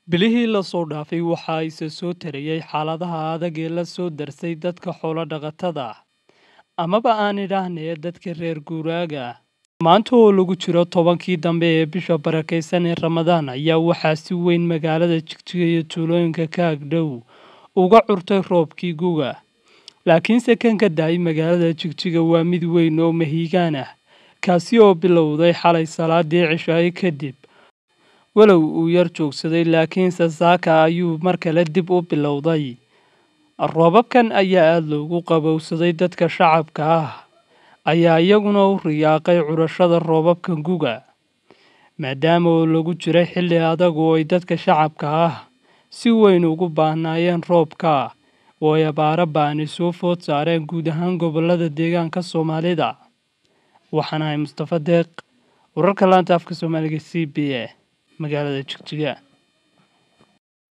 Bilihii la soo dhaafay waxa isa soo tarayay xaaladaha adag ee la soo darsay dadka xoolo dhaqatada ah, amaba aan idhaahnee dadka reer guuraaga ah. Maanta oo lagu jiro tobankii dambe ee bisha barakeysan ee Ramadaan ayaa waxaa si weyn magaalada Jigjiga iyo tuulooyinka ka agdhow uga curtay roobkii guga. Laakiinse kan ka da'ay magaalada Jigjiga waa mid weyn oo mahiigaan ah, kaasi oo bilowday xalay salaadii cishaa'i kadib. Walow uu yar joogsaday laakiinse saaka ayuu mar kale dib u bilowday. Roobabkan ayaa aad loogu qabowsaday dadka shacabka ah ayaa iyaguna u riyaaqay curashada roobabkan guga. Maadaama oo lagu jiray xilli adag oo ay dadka shacabka ah si weyn ugu baahnaayeen roobka oo ay abaaro ba'ani soo food saareen guud ahaan gobollada deegaanka Soomaalida. Waxaan ahay Mustafa Deeq, wararka laanta afka Soomaaliga c b a magaalada Jigjiga.